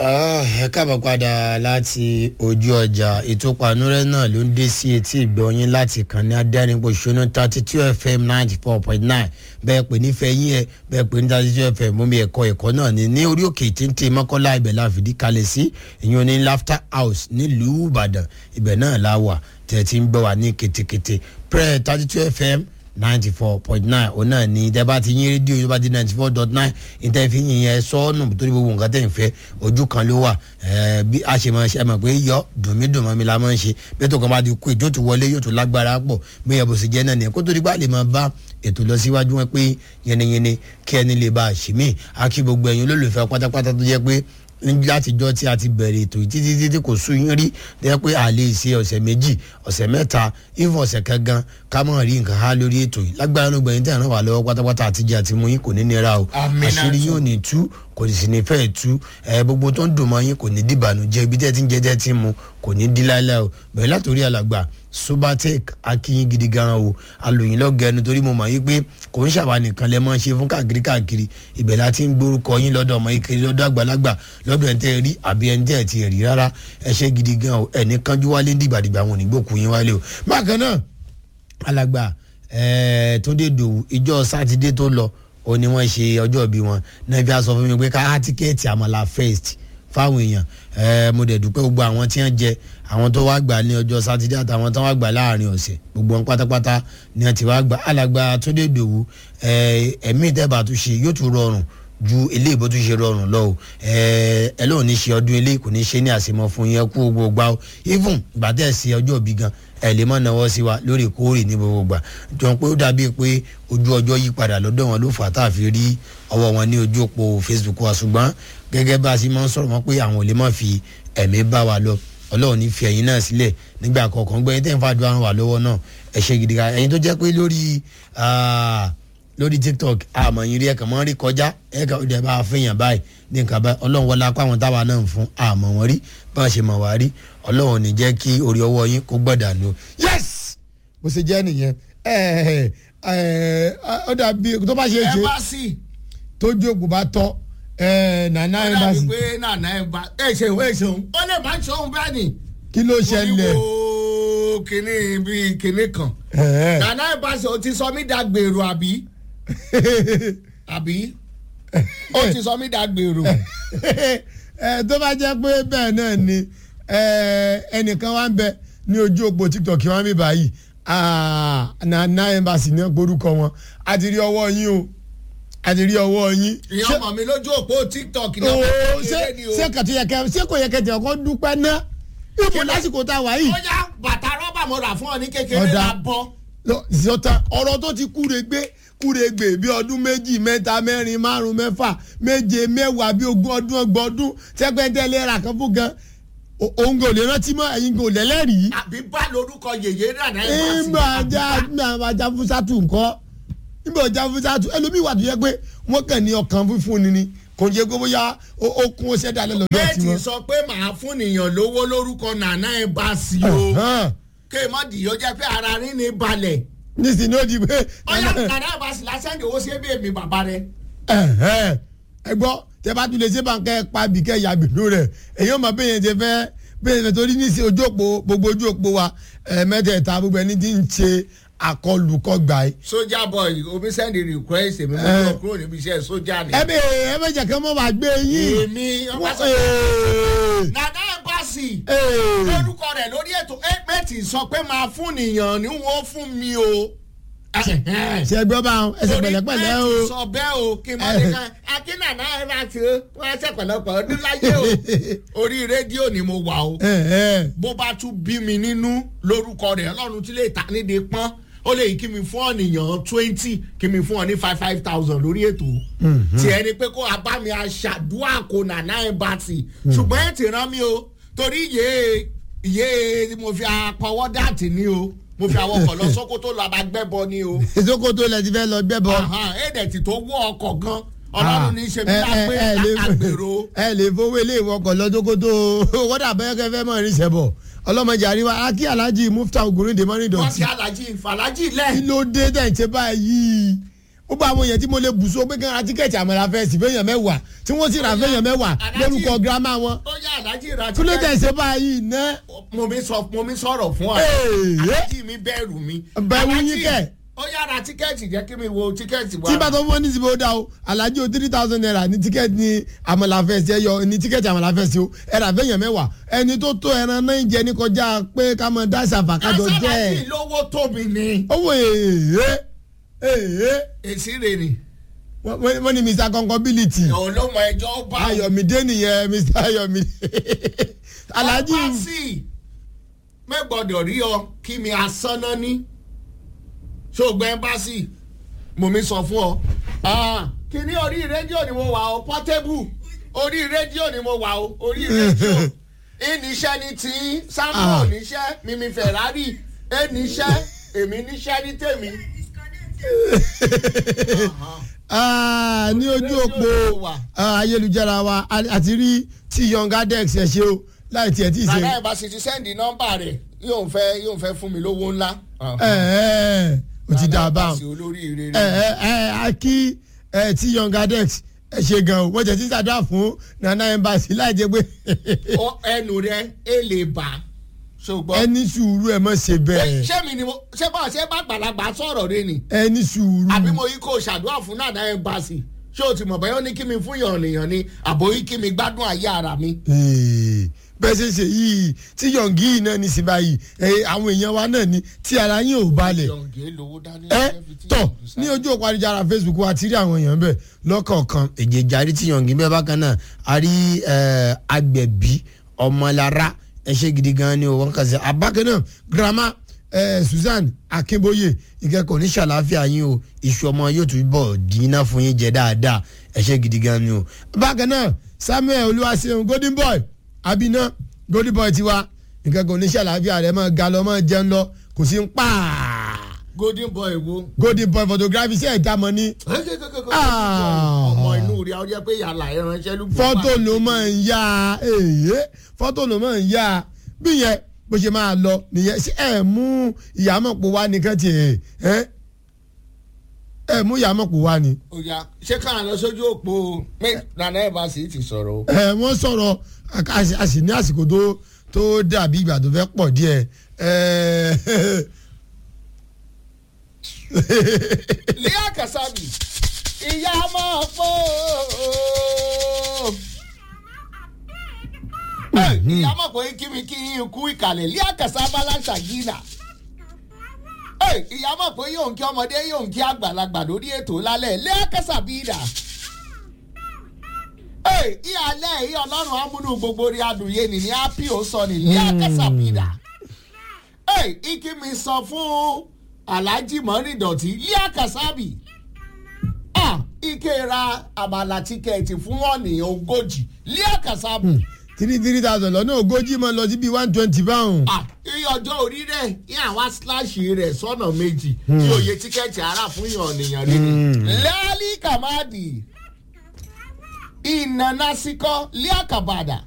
ẹ káàbọ̀ padà láti ojú ọjà ètò panúrẹ́ náà ló ń dé sí etí ìgbọ̀nyín láti kàn ní adẹ́rìnpọ̀ṣọ́nà thirty two fm ninety four point nine bẹ́ẹ̀ pé nífẹ̀ẹ́ yín ẹ bẹ́ẹ̀ pé ní thirty two fm mú mi ẹ̀kọ́ ẹ̀kọ́ náà ní ní orí òkè téńté mọ́kànlá ibẹ̀ la fìdí kalẹ̀ sí ìyẹn ní laughter house nílùú ìbàdàn ibẹ̀ náà la wà tẹ̀ tí ń gbọ́ wà ní ketekete prẹ́ thirty two fm ninety four point nine òun náà ni tẹ bá ti yín rédíò yóò bá di ninety four dot nine ìtẹ́ fi yín yẹn sọ́ọ̀nù torí gbogbo nǹkan tẹ̀ ń fẹ́ ojú kan ló wà bí a ṣe máa ṣe ẹ mọ̀ pé yọ dùnmídùnmọ́ mi la máa ń ṣe bí ètò kan bá ti kú ètò tó wọlé yóò tó lágbára pọ̀ bí ẹ bó ṣe jẹ́ náà nìyẹn kó tó di gbà lè máa bá ètò lọ síwájú wọn pé yẹniyẹni kí ẹni lè bá a ṣì mí a kí gbogbo ẹ̀yin olólùfẹ́ pátápátá tó jẹ́ pé látijọ́ tí a ti bẹ̀rẹ̀ ètò yìí títí títí kò sún yín rí dẹ́ pé a lè ṣe ọ̀sẹ̀ méjì ọ̀sẹ̀ mẹ́ta ìfọ̀ ọ̀sẹ̀ kan gan ká mọ̀ rí nǹkan há lórí ètò yìí lágbára ló gbẹ̀yìn tẹ̀ ràn wá lọ́wọ́ pátápátá àtijọ́ àti mú yín kò ní nira o àṣírí yóò ní tú kò sì ní fẹ́ tú ẹ gbogbo tó ń dùn mọ́ yín kò ní dìbànújẹ́ ibi tẹ́ ti ń jẹ́ tẹ́ ti mu kò ní dí láíláí o bẹ̀rẹ̀ látòrí alàgbà subatec akínyìn gidi gan o alòyìn lọ́gẹ̀ẹ́nu torí mo mọ̀ yí pé kò ń ṣàwà nìkan lẹ́ mọ́ ṣe fún káàkiri káàkiri ibẹ̀ la ti ń gbórúkọ yín lọ́dọ̀ ọmọ ìkiri lọ́dọ̀ àgbàlagbà lọ́dọ̀ ẹ̀ ń tẹ́ rí àbí ẹ̀ ń tẹ́ ẹ̀ ti rí rárá ẹ ṣe gidi gan o ẹ̀ ní kánjú wálé dìgbàdìgbà wọn ò ní gbòkú yín wálé o bákan náà alàgbà túndé dòwú ìjọ sátidé tó lọ ó ní wọ́n ṣe ọjọ́ bí wọn náà fi aṣọ fún mi pé ká tíkẹ́ẹ̀tì àmàlà first fáwọn èèyàn ẹ mo dẹ̀ dúpẹ́ gbogbo àwọn tí wọ́n jẹ àwọn tó wá gbà ní ọjọ́ sátidé àtàwọn tó wá gbà láàrin ọ̀sẹ̀ gbogbo wọn pátápátá ni wọ́n ti wá gbà alàgbà túndé dòwú ẹ̀mí ìtẹ́bà tó ṣe yóò tún rọrùn ju eléyìí bó tún ṣe rọrùn lọ o ẹ lóun ní ṣe ọdún eléyìí kò ní ṣe ní àṣemọ fún yẹn kú gbogbo gbà o even ìgbà tẹ̀ sí ọjọ́ bí gan ẹ lè má náwó sí wa lóòrèkóòrè ní gbogbo gbà jọ pé ó dàbí pé ojú ọjọ́ yí padà lọ́dọ̀ wọn ló fà tá a fi rí ọwọ́ wọn ní ojú òpó facebook wa ṣùgbọ́n gẹ́gẹ́ bá a ṣe máa ń sọ̀rọ̀ mọ́ pé àwọn ò lè má fi ẹ̀mí bá wa lọ ọlọ́run ní fi ẹ̀yin náà sílẹ̀ nígbà kọ̀ọ̀kan gbẹ́yìn tẹ́ ń fàdúrà ràn wá lọ́wọ́ náà ẹ ṣe gidi ká ẹ̀yin tó jẹ́ pé lórí lórí tiktok àmọ̀ yín rí ẹ̀kan mọ́ rí kọjá ẹ̀ka ó dẹ̀ bá a fẹ́yàn báyìí ní nǹkan báyìí ọlọ́run wọlé apá àwọn táwa náà ń fún àmọ̀ wọn rí bá a ṣe mọ̀ wá rí ọlọ́run ní jẹ́ kí orí ọwọ́ yín kó gbọ́dà nù. yes bó ṣe jẹ́ nìyẹn ó dàbí tó bá ṣe é ṣe tójú òkú bá tọ́ nana ẹ̀ bá sì. ó dàbí pé nana ẹ̀ bá ẹ̀ ṣeun ẹ̀ ṣeun ó lè má ṣeun bẹ́ẹ̀ ni. kí ló ṣẹlẹ̀. mo kìíní bíi kìíní kan. nana ẹ̀ bá sì o ti sọ mí dàgbèrò àbí àbí ó ti sọ mí dàgbèrò. tó bá jẹ́ pé bẹ́ẹ̀ náà ni ẹnìkan wá ń bẹ ní ojú òpó tiktok wọn bí báyìí nana embassy ní orúkọ wọn a ti rí ọwọ́ yín o a ti rí ọwọ́ yín. ìyá ọmọ mi lójú òpó tiktok náà ooo ṣé ṣé kàtó yẹ kẹ ṣé kò yẹ kẹ tẹ ọkọ dúpẹ́ náà ipò lásìkò tá a wà yìí. ó yá bàtà rọ́bà mo rà fún ọ ní kékeré la bọ́. zọta ọ̀rọ̀ tó ti kúre gbé kúre gbé bí ọdún méjì mẹ́ta mẹ́rin márùn mẹ́fà méje mẹ́wàá bí ogún ọdún ọgbọ̀n ọdún tẹ́gbẹ́ntẹ́lẹ́ ra kan fún gan òun kò lè rántí mọ́ ẹ̀yin kò lẹ́lẹ́rìí. àbí bá lórúkọ yèyé rà náà. ìgbà ajá ìgbà ajá fúsàtù nǹkan ìgbà ajá fúsàtù ẹlòmíì wà tó yẹ pé wọ́n kàn ní ọkàn fífún ni ni kò jẹ́ pé bóyá ó kún ó ṣẹ́dá lọ́dọ̀ tí bẹ́ẹ̀ wọ́n. ti sọ pé màá fún nìyàn lówó lórúkọ nàná ẹ̀ bá sí o kí ẹ má dìyọ jẹ́ pé ara rí ni balẹ̀. nísìnyí ó di pé. ọyá nàná ẹ̀ bá sì lásán ìdòwò sí ebi èmi bàbá rẹ. ẹ gbọ́ tẹ bá tún lè ṣe báńkẹ́ pa bìkẹ́ yàgbìnú rẹ̀ èyí ò mọ̀ bẹ́ẹ̀ yẹn ti fẹ́ bẹ́ẹ̀ yẹn torí ní sí ojú òpó gbogbo ojú òpó wa mẹ́tẹ̀ẹ̀ta gbogbo ẹni tí ń ṣe àkọlùkọgbà yìí. sójà boy omi send request èmi mo lọ kúrò níbi iṣẹ́ sójà ni. ẹ bẹ ẹ bẹ jẹ kí wọn máa gbé yín. èmi ọba sọ nàdá ẹmbàsì lórúkọ rẹ lórí ètò ẹgbẹ́tì sọ pé máa fún nìyàn ni wọ́n fún mi o. ṣe gbọ́ bá wọn ẹsẹ̀ pẹ̀lẹ́pẹ̀lẹ́ o. torí sọ bẹ́ẹ̀ o kí n máa ní ká akínàná ẹ bá ti wọ́n ṣe pẹ̀lẹ́pẹ̀ ọdún láyé o orí rédíò ni mo wà o bó bá tún bí mi nínú lórúkọ rẹ ọlọ́run tí lè ta nídìí pọ́n ó lè kí mi fún ọ̀nìyàn twenty kí mi fún ọ ní five five thousand lórí ètò tí ẹni pé kó abá mi aṣàdúrà kó nàná ẹ bá ti ṣùgbọ́n ẹ ti rán mi o torí yéé yéé mo fi apọwọ́ dàtí ni o mo fi àwọn ọkọ̀ lọ sókótó lọ abàgbẹ́bọ ni o. ìsókótó lẹ ti fẹ́ lọ gbẹ́bọ. èdè tó wọ ọkọ̀ gan ọlọ́run ní í ṣe bí lápẹ́ àgbèrò. ẹ lè fowó ilé ìwọkọ̀ lọ sókótó wọ́dà bẹ́ẹ̀kẹ́ fẹ́ mọ̀ ní sẹ́bọ̀ ọlọ́mọdé àríwá akí alhaji mufta ogunrin de mọ́rin wọ́n dọ̀tí. ti alhaji falaji lẹ̀. kí ló dé tẹ̀ ń ṣe báyìí ó bá àwọn èèyàn tí mo lè bù so pé kí wọ́n ra tíkẹ́ẹ̀tì àmàlà fẹ́ẹ̀sì fẹ́yàn mẹ́wàá tí wọ́n sì ra fẹ́yàn mẹ́wàá lórúkọ girama wọn ó yá alájí ra kí ló dẹ̀ ṣe báyìí ná. mo mi sọ mo mi sọ̀rọ̀ fún ọ Ee. alájí mi bẹ̀rù mi Bẹ̀rù yín Aláàjì, kẹ̀. ó yá ra tíkẹ́ẹ̀tì jẹ́ kí mi wo tíkẹ́ẹ̀tì wa tí bá tó fún ọ ní ìsìnkú ó dá o alájí o three thousand naira ní tíkẹ́ẹ̀tì ní àmàlà fẹ́ẹ̀sì ẹ yọ ní tíkẹ́ẹ̀tì àmàlà fẹ́ẹ̀sì o ẹ rà fẹ́yàn mẹ́wàá ẹni tó tó ẹran náà ń jẹ ní kọjá pé ká mọ dáṣà fàkájọ jẹ́ asálájì ẹ̀. lówó tóbi ni owó èèyàn èèyàn èsì rè ni wọ́n wọ́n ní mr concombility olómọ ẹjọ́ bá ayọ̀mídé nìyẹn mr ayọ̀mídé alhaji ọba sí mẹ́gbọ́dọ̀ rí ọ kí mi asánná ní ṣògbọ́n ẹ́mbásì mo mi sọ fún ọ. Ah, kíní orí rédíò ni mo wà o portable orí rédíò ni mo wà o orí rédíò ìníṣẹ́ ni tí sampo Ah. níṣẹ́ mímí ferrari ẹníṣẹ́ èmi níṣẹ́ ní tèmi. Ah, ní ojú òpó ah, ayélujára wa a- àti rí tí young adex ẹ ṣe o láì tiẹ̀ tí ì ṣe nàdá ìbáṣe ti sẹ́ndì nọ́mbà rẹ̀ yóò fẹ́ yóò fẹ́ fún mi lówó ńlá. ẹ ẹ o ti dà bá Nàdá ìbáṣe olóríire ẹ rẹ̀. ẹ ẹ a kí ẹ tí young adex ẹ ṣe gan o wọ́n jẹ́ tí sàdúrà fún nana embassy láì jẹ́ pé Ó- ẹnu rẹ̀ ẹ lè bà ṣùgbọ́n. ẹni sùúrù ẹ mọ̀ ṣe bẹ́ẹ̀ ṣé mi ni mo ṣé bá ṣé bá gbàlagbà sọ̀rọ̀ rẹ ni ẹni sùúrù. àbí mo yí kó ṣàdúrà fún nàdá ẹmbàsì ṣé o ti mọ̀ bẹ́ẹ̀ ó ní kí mi fún yàn nìyàn ni àbò yí kí mi gbádùn ayé ara mi. Ee, bẹ́ẹ̀ ṣe ṣe yìí tí yọ̀ǹgì yìí náà ní sí báyìí ẹ, àwọn èèyàn wa náà ní tí ara yín ò balẹ̀ yọ̀ǹgẹ̀ lówó dání. ẹ tọ̀ ní ojú òpó àdìjára Facebook wa ti rí àwọn èèyàn bẹ́ẹ̀ lọ́kọ̀ọ̀kan èjèèjì àrí tí yọ̀ǹgì bẹ́ẹ̀ bákan náà a rí ẹ, agbẹ̀bí ọmọlára ẹ ṣe gidi gan ni o wọn kà sí abákan náà girama ẹ, Susan Akínbóyè ìkẹ́kọ̀ọ́ ní ṣàlàáfíà yín o iṣu ọmọ yóò tún bọ̀ dínà fún yín jẹ dáadáa ẹ ṣe gidi gan ni o bákan náà Samuel Olúwaṣeun Golden Boy abiná Golden Boy tiwa ìkẹ́kọ̀ọ́ ní ṣàlàáfíà rẹ̀ máa ga lọ máa jẹun lọ kò sí ń pàà golden boy wo. golden boy photography ṣe ẹja mọ ní Ah. ọmọ inú rẹ̀ ọ jẹ́ pé yàrá ìránṣẹ́ ló gbọ́ fọ́tò wá. ló máa ń yá èyí fọ́tò ló máa ń yá bí yẹn bó ṣe máa lọ nìyẹn ṣé ẹ mú ìyàmọ̀pọ̀ wá nìkan tiẹ̀ ẹ ẹ mú ìyàmọ̀pọ̀ wá ni. ó yá ṣé káà lọ sójú òpó pé nàdá ẹmbàsì ti sọ̀rọ̀ o. ẹ wọ́n sọ̀rọ̀ a- a sì- a sì ní àsìkò tó tó dàbí ìgbà tó fẹ́ pọ̀ díẹ̀ ẹ Líà Kàsábì ìyá máa pọ̀ ìyá máa pọ̀ kí mi kí n kú ìkàlẹ̀ Líà Kàsábà láṣà gíga ìyá máa pọ̀ yóò ń kí ọmọdé yóò ń kí àgbàlagbà lórí ètò lálẹ́ Líà Kàsábì dà ìyàlẹ́ ìyá ọlọ́run amúnú gbogbo rí adùnyé ni ní ápì ó sọ ní Líà Kàsábì dà ìkí mi sọ fún alhaji mọ́rìndọ̀tì Líà Kàsábì ah ike ra àmàlà tíkẹ́ẹ̀tì fún ọ̀nìyàn ogójì Líà Kàsábì three three thousand lọ́nà ogójì máa lọ sí bíi one twenty pound. ah iye ọjọ́ orí rẹ̀ ní àwọn síláàṣì rẹ̀ sọ́nà méjì tí òye tíkẹ́ẹ̀tì ara fún yàn ọ̀nìyàn rẹ̀ ni. lẹ́ẹ̀lì kàmáàdì ìnànàsíkọ́ Líà Kàbàdà